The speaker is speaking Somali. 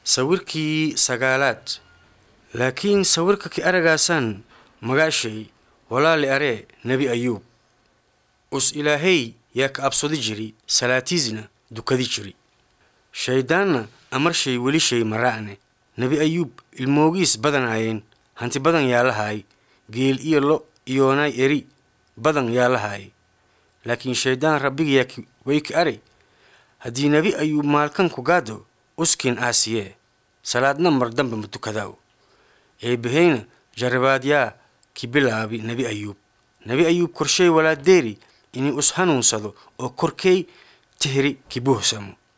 sawirkii sagaalaad laakiin sawirka ki aragaasaan magaashay walaali aree nebi ayuub us ilaahay yaa ka absodi jiri salaatiisna dukadi jiri shayddaanna amarshay weli shay maraa'ne nebi ayuub ilmoogiis badanaayeen hanti badan yaa lahaay geel iyo lo iyoonay eri badan yaa lahaay laakiin shayddaan rabbigayaa way ka aray haddii nebi ayuub maalkan ku gaado uskiin aasiyee salaadna mar dambe ma tukadaaw eebbahayna jarrabaadyaa ki bilaabi nebi ayuub nebi ayuub korshay walaadeeri inay us hanuunsado oo korkey tihri ki buuhsamo